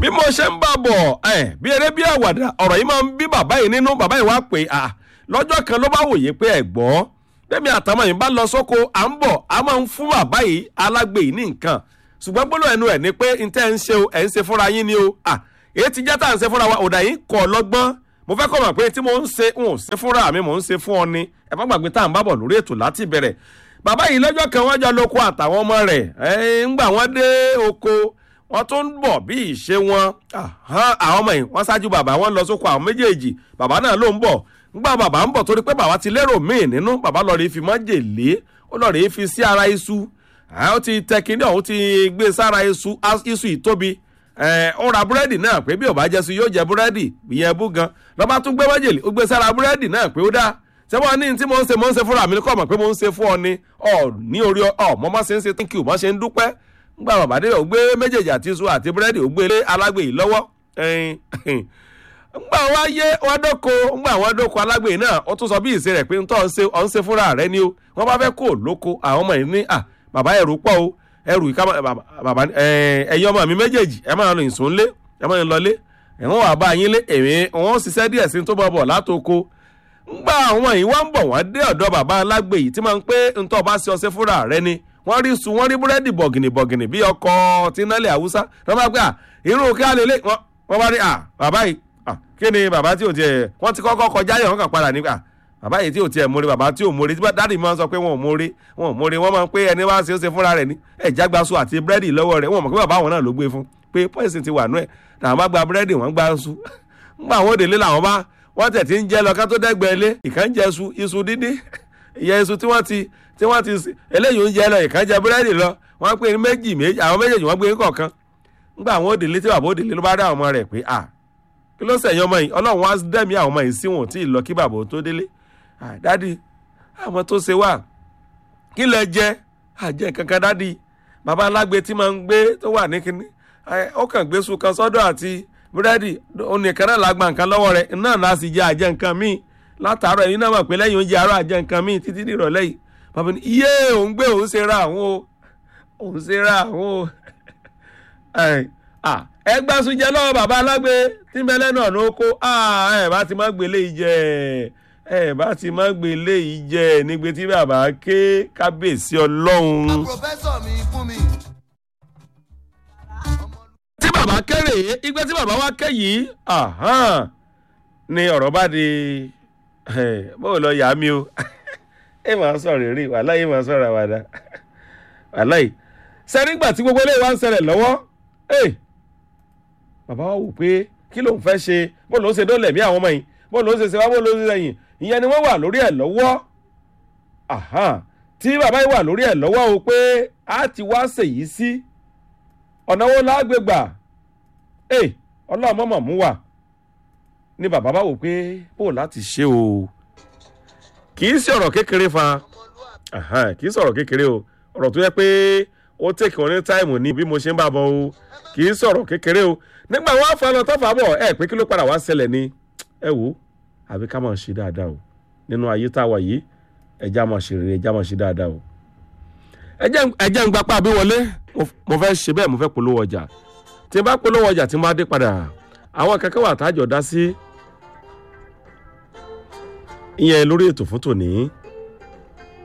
bí mo ṣe ń bá bọ̀ ẹ̀ bí eré bí àwàdà ọ̀rọ̀ yìí máa ń bí bàbá yìí nínú bàbá yìí wá pé à lọ́jọ́ kan ló bá wòye pé ẹ̀ gbọ́ bẹ́ẹ̀mi àtàwọn yìí bá lọ sóko à ń bọ̀ a máa ń fún bàbá yìí alágbe yìí ní nǹkan ṣùgbọ́n gbọ́dọ̀ ẹnu ẹ̀ ni pé n tẹ́ ń ṣe o ẹ̀ ń ṣe fúnra yín ni o à èyí ti jẹ́ tá à ń ṣe fúnra wa òdà yìí kọ̀ lọ́gbọ́n mo fẹ́ kọ́ mọ̀ pé tí mo ń ṣe n ò ṣe fúnra mi mò ń ṣe fún ọ ni ẹ má gbàgbé tá à ń bá bọ̀ lórí ètò láti bẹ̀rẹ̀ bàbá yìí lọ́jọ́ kan wọ́n jọ lóko àtàwọn ọmọ rẹ̀ ẹ̀ ń gbà wọ́n dé oko wọ́n tún ń bọ̀ bí ìṣe wọn àwọn ọmọ yìí wọ́n ṣáájú bàbá wọn lọ sóko àwọn méjèèjì bàbá náà ló ń bọ̀ ńgbà bàbá ń bọ̀ torí pé bàbá ti lérò míì nínú bàbá lọ́ọ́ rí fi májèlé ó lọ́ọ́ rí fi sí ara iṣu ó ti tẹ kínní ọ̀hún ti gbé sára iṣu iṣu ìtóbi ó ra búrẹ́dì náà pé bí ò bá jẹ́ su yóò jẹ búrẹ́dì ìyẹn bú gan lọ́ba tún gbé májèlé ó gbé sára búrẹ́dì náà pé ó dá ṣé wọ́n ní tí mo ń ṣe mo ń ṣe fúnra mi kọ́ mọ̀ pé mo ń ṣe fún ọ ni ọ ní orí ọ mọ́ mọ́ ṣe ń ṣe thank you mọ́ ṣe ń dúpẹ́ ngbà bàbá dé ó gbé méjèèjì àti iṣu àti búrẹ́dì ó gbé lé alágbè yìí lọ́wọ́ ngbà wá yé wọn dóko ngbà wọn dóko alágbè yìí náà ó tún sọ bí ìṣe rẹ̀ pé ntọ́ ọ̀ ń ṣe fúnra rẹ ni o wọ́n bá fẹ́ kó lóko àwọn ọmọ yìí ní à bàbá ẹrù pọ̀ o ẹrù ìka bàbá ẹ̀yin ọmọ mi méjèèjì ẹ máa lọ ìsúnlé ẹ máa lọ lé ẹ̀wọ̀n wà bá yín lé èmi wọn ṣiṣẹ́ díẹ̀ sí tó bọ̀ bọ̀ látoko ngbà àwọn yìí wọ́n ń bọ̀ wọ́n dé ọ̀dọ̀ bàbá alágbè yìí tí máa ń pé ntọ́ bá ṣe ọṣẹ fúnra rẹ ni wọ́n rí sun wọ́n rí búrẹ́dì bọ̀gìnì bọ̀gìnì bí ọkọ̀ tí nálẹ̀ haúsá wọ́n bá gbé à irú kí á lè lé wọ́n bá rí à bàbá yìí kí ni bàbá tí ò tiẹ̀ wọ́n ti kọ́kọ́ kọjá yẹ̀ wọ́n kàn padà nígbà bàbá yìí tí ò tiẹ̀ mórí bàbá tí ò mórí dáàdì máa ń sọ pé wọn ò mórí wọn ò mórí wọ́n máa ń pé ẹni wá ṣe é ṣe fúnra rẹ̀ ní ẹ̀ jágbaṣu àti búrẹ́dì lọ́wọ́ rẹ̀ wọ́n mọ̀ pé bàbá àwọn náà ló gbé fún pé pọ́ìsì ti wà nú ẹ̀ làwọn bá gba búrẹ́dì wọ́n gba ṣu ńgbà àwọn òdèlé làwọn bá wọ́n tẹ̀ tí ń jẹ́ lọ ká tó dẹ́gbẹ́ ilé ìkàn jẹ iṣu iṣu dídí ìyẹn iṣu tí wọ́n ti tí wọ́n ti eléyìí ń jẹ lọ ìkàn jẹ búrẹ́dì lọ wọ́n pè ní méjì méjì àwọn méjèèjì wọ́n gbé kọ̀ọ̀kan ńgbà àwọn òdèlé tí bàbá òdèlé ló bá rí àwọn ọmọ rẹ̀ pé à kí ló sẹ̀yìn ọmọ yìí ọlọ́run wá dẹ́mi àwọn ọmọ yìí sí wọn tí ì lọ kí bàbá tó délé dádì àwọn tó ṣe wà kí lẹ jẹ àjẹ kankan dádì bàbá alágbe tí máa ń gbé tó wà ní kinní ó kàn gbé sùn kan sọ́dọ̀ àti búrẹ́dì onìkan náà la gba nǹkan lọ́wọ́ rẹ̀ náà la sì jẹ àjẹ nǹkan míì látàárọ̀ ẹ̀yin náà mọ̀ pé lẹ́yìn oúnjẹ àárọ̀ àjẹ nǹkan míì títí di ìrọ̀lẹ́ yìí bàbá ní iye òun gbé òun ṣe ra àwọn o òun ṣe ra àwọn o ẹ gbà sùn jẹ lọ́wọ́ bàbá alágbe tí mẹ́lẹ́ náà ló kó ẹ bá ti má gbélé yìí jẹ ẹ bá ti má gbélé yìí jẹ nígbè tí bàbá ké kábíyèsí ọlọ́run. pòfẹ́sọ̀ mi fún mi tí bàbá kéré igbe tí bàbá wa ké yìí ni ọ̀rọ̀ bá di bó lọ yà mí o ẹ máa sọ̀rọ̀ rí wàhálà yìí máa sọ̀rọ̀ àwàdà wàhálà yìí sẹ́nígbà tí gbogbo eléyìí wá ń ṣẹlẹ̀ lọ́wọ́ bàbá wa wò pé kí ló ń fẹ́ ṣe bó ló ń ṣe dólẹ̀ mí àwọn ọmọ yìí bó ló ń ṣe ṣe wá bó ló ń ṣe sẹ́yìn ìyẹn ni wọ́n wà lórí ẹ̀ lọ́wọ́ tí bàbá yìí wà lórí ẹ̀ lọ́wọ́ o pé a ti wá ṣèyí sí ọ̀nà wo lágbègbà ẹ ọlọ́run mọ̀mọ́ mú wà ní bàbá bá wò pé bó láti ṣe o kì í sí ọ̀rọ̀ kékeré fa kì í sọ̀rọ̀ kékeré o ọ̀rọ̀ tó yẹ pé ó tèkì wọn ní táìmù ní bí mo ṣe ń bá bọ̀ o kì í sọ̀rọ̀ kékeré o nígbà wọn fà lọ tọ́fà bọ̀ ẹ pé kí ló padà wá ṣẹlẹ̀ ni ẹ wò àbí ká máa ṣe dáadáa o nínú ayé tá a wà yìí ẹja máa ṣe rere ẹja máa ṣe dáadáa o ẹ jẹ́ ń gbapá àbí wọlé mo fẹ́ ṣe bẹ́ẹ̀ mo fẹ́ polówó ọjà tí n bá polówó ọjà tí n bá dé padà àwọn kankan wà tájọ dá sí ìyẹn lórí ètò fún tòní